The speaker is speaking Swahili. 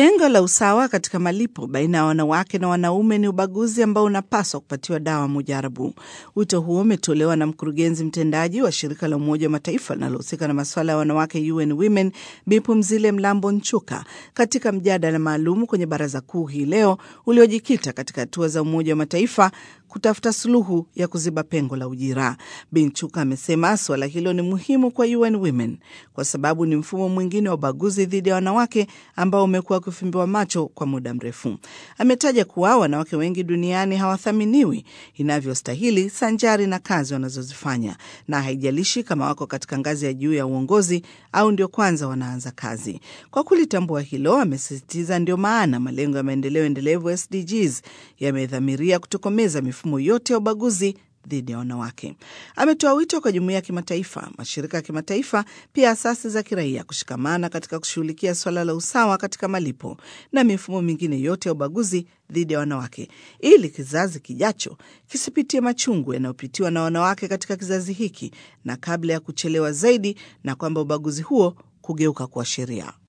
Pengo la usawa katika malipo baina ya wanawake na wanaume ni ubaguzi ambao unapaswa kupatiwa dawa mujarabu. Wito huo umetolewa na mkurugenzi mtendaji wa shirika la Umoja wa Mataifa linalohusika na masuala ya wanawake UN Women, Bipumzile Mlambo Nchuka, katika mjadala maalum kwenye Baraza Kuu hii leo uliojikita katika hatua za Umoja wa Mataifa kutafuta suluhu ya kuziba pengo la ujira. Binchuka amesema suala hilo ni muhimu kwa UN Women kwa sababu ni mfumo mwingine wa ubaguzi dhidi ya wanawake ambao umekuwa ukifumbiwa macho kwa muda mrefu. Ametaja kuwa wanawake wengi duniani hawathaminiwi inavyostahili sanjari na kazi wanazozifanya, na haijalishi kama wako katika ngazi ya juu ya uongozi au ndio kwanza wanaanza kazi. Kwa kulitambua hilo, amesisitiza ndio maana malengo ya maendeleo endelevu SDGs yamedhamiria kutokomeza mifumo yote ya ubaguzi dhidi ya wanawake. Ametoa wito kwa jumuiya ya kimataifa, mashirika ya kimataifa, pia asasi za kiraia kushikamana katika kushughulikia suala la usawa katika malipo na mifumo mingine yote ya ubaguzi dhidi ya wanawake, ili kizazi kijacho kisipitie machungu yanayopitiwa na wanawake katika kizazi hiki, na kabla ya kuchelewa zaidi, na kwamba ubaguzi huo kugeuka kuwa sheria.